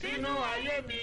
sínú ayé mi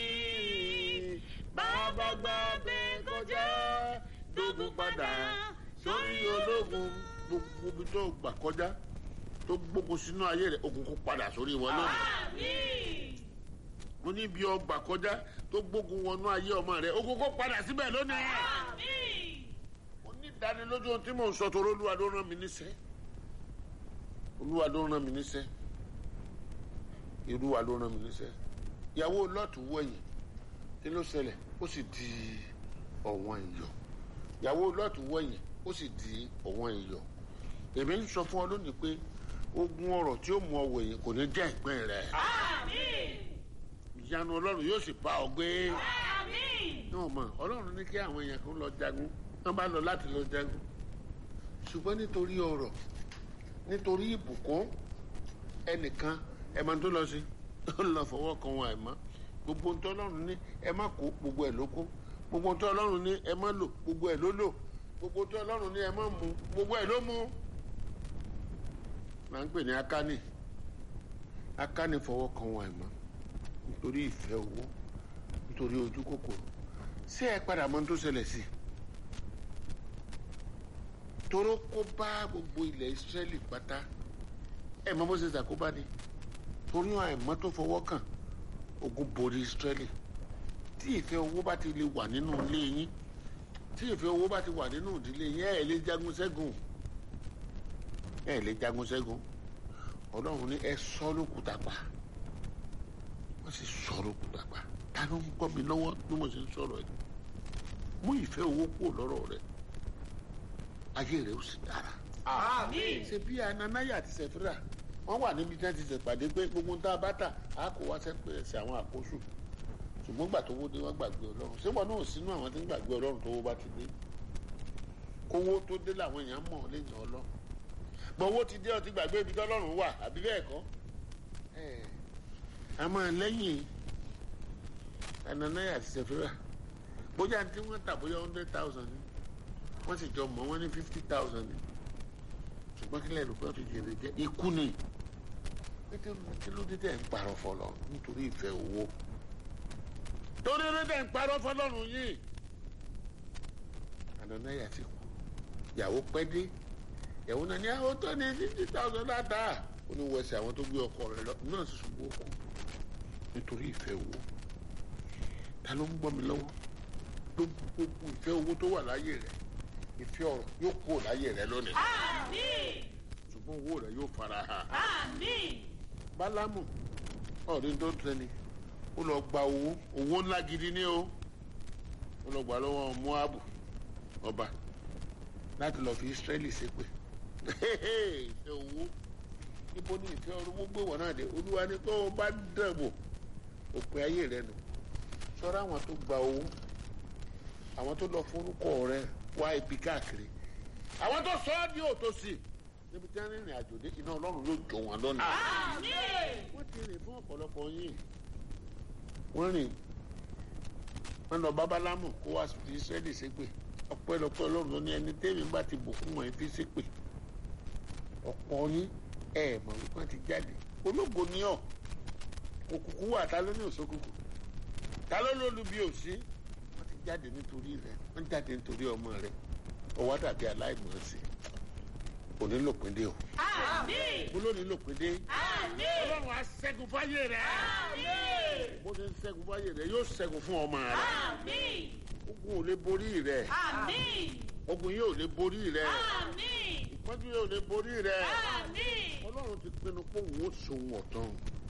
bàbá gbàgbé kọjá dógún padà sórí ológun gbogbo ibi tó gbà kọjá tó gbógun sínú ayé rẹ ogun kó padà sórí wọn lónìí àmín mo ní bí ọgbà kọjá tó gbógun wọnú ayé ọmọ rẹ ogun kó padà síbẹ̀ lónìí àmín mo ní ìdánilójú ohun tí mò ń sọ torí olúwa ló rán mi níṣẹ́ olúwa ló rán mi níṣẹ́ olúwa ló rán mi níṣẹ́ ìyàwó lọ́ọ̀tù wọ̀nyí kí ló ṣẹlẹ̀ ó sì di ọ̀wọ́n ìyọ̀ ìyàwó lọ́ọ̀tù wọ̀nyí ó sì di ọ̀wọ́n ìyọ̀ èmi ń sọ fún ọ lónìí pé ogun ọ̀rọ̀ tí ó mú ọ wẹ̀yìn kò ní jẹ́ ìpín rẹ̀ àmín ìyanu ọlọ́run yóò sì bá ọ gbé àmín náà mọ̀ ọlọ́run ní kí àwọn èèyàn kan lọ jagun wọ́n bá lọ láti lọ jagun ṣùgbọ́n nítorí ọ̀rọ̀ nítorí ìbùkún ẹnìkan ẹ máa tó lọ sí ó lọ fọwọ́ kan wọn àìmọ́ gbogbo ohun tó ọlọ́run ní ẹ má kó gbogbo ẹ̀ ló kó gbogbo ohun tó ọlọ́run ní ẹ má lò gbogbo ẹ̀ ló lò gbogbo ohun tó ọlọ́run ní ẹ má mu gbogbo ẹ̀ ló mu. là ń pè ní akánì akánì fọwọ́ kan wọn àìmọ́ nítorí ìfẹ́ owó nítorí ojú kòkòrò ṣé ẹ padà mọ ohun tó ṣẹlẹ̀ sí i toró kó bá gbogbo ilẹ̀ Ísírẹ́lì pátá ẹ mọ bó ṣe ṣàkóbá ni torí àìmọ́ tó fọwọ́ kàn ogun borí Ísírẹ́lì tí ìfẹ́ owó bá ti lè wà nínú ilé yín tí ìfẹ́ owó bá ti wà nínú ìdílé yín ẹ lè jagun ṣẹ́gun ẹ lè jagun ṣẹ́gun Ọlọ́run ní ẹ sọ lókùtà pa wọ́n sì sọ lókùtà pa ta ló ń gbọ́ mi lọ́wọ́ bí mo ṣe ń sọ̀rọ̀ yìí mú ìfẹ́ owó kúrò lọ́rọ̀ rẹ ayé rẹ ó sì dára àmín ṣe bí ananaya àti sẹfúrà wọn wà níbi tí wọn ti ṣèpàdé pé gbogbo tá a bá tà á kó wá sẹpẹsẹ àwọn àkóso ṣùgbọ́n gbà tó wó dé wọn gbàgbé Ọlọ́run ṣé wọn náà sínú àwọn tí ń gbàgbé Ọlọ́run tó wó bá ti dé kówó tó dé làwọn èèyàn mọ̀ lẹ́yìn Ọlọ́run gbọwọ ti dé ọtí gbàgbé ibi tọ́lọ́run wà àbí bẹ́ẹ̀ kọ́ ẹ àmọ́ lẹ́yìn ananaya àti sẹfúrà bóyá tí wọn tà bóyá hundred thousand ni wọ́n sì jọ mọ̀ wọ́n ní fifty thousand ni ṣùgbọ́n kí lẹ́nu pé wọ́n fi jèrè jẹ́ ikú ni kí ló dé tẹ̀ ń parọ́ fọlọ́ nítorí ìfẹ́ owó torí dé tẹ̀ ń parọ́ fọlọ́run yìí ànànáyà ti kú ìyàwó pẹ́ dé ìyàwó náà ní àwọn tó ní fifty thousand dáadáa ó ní wọ́ọ̀sì àwọn tó gbé ọkọ rẹ̀ lọ náà sì ṣubú òkú nítorí ìfẹ́ owó ta ló ń gbọ́ mi lọ́wọ́ gbogbo ìfẹ́ owó tó wà láyé rẹ̀ ìfẹ́ ọ̀rọ̀ yóò kúrò láyé rẹ lónìí àmín ṣùgbọ́n owó rẹ yóò fara hàn. àmín bálámù ọ̀rẹ́ tó tẹni ó lọ gba owó owó ńlá gidi ní o ó lọ gbà lọ́wọ́ moabu ọba láti lọ fi israẹli ṣépè ìfẹ́ owó níbo ni ìfẹ́ owó gbé wọ̀ náà dé olúwa ni tó o bá dẹ̀bò òpin ayé rẹ nù sọ́ra àwọn tó gba owó àwọn tó lọ forúkọ rẹ wá ibi káàkiri àwọn tó sọ ọ́ di òtòsí níbi tí wọ́n rìnrìn àjò dé iná ọlọ́run yóò jó wọn lọ́nà. àmín wọ́n ti rìn fún ọ̀pọ̀lọpọ̀ yìí wọ́n rìn wọ́n lọ bábálámù kó wá fi sẹ́ẹ̀lì ṣépè ọ̀pọ̀lọpọ̀ ọlọ́run ló ní ẹni tẹ́mi bá ti bùkún wọn fi ṣépè ọ̀pọ̀ yín ẹ̀ mọ̀ wípé wọ́n ti jáde ológo ni ọ̀ òkùnkùn wà ta ló ní òṣòkùnkù ta ló lólu bí òsín wọ́n ti jáde nítorí rẹ̀ wọ́n jáde nítorí ọmọ rẹ̀ ọwọ́ dàbí aláìmọ̀ sí òní lòpin dé o àmín mo lónìí lòpin dé àmín ọlọ́run á ṣẹ́gun fáyé rẹ̀ àmín bó ṣe ń ṣẹ́gun fáyé rẹ̀ yóò ṣẹ́gun fún ọmọ rẹ̀ àmín ogun ò lè borí rẹ̀ àmín ogun yóò lè borí rẹ̀ àmín ìpọ́njú yóò lè borí rẹ̀ àmín ọlọ́run ti pinnu pé òun ó ṣòwò ọ̀tán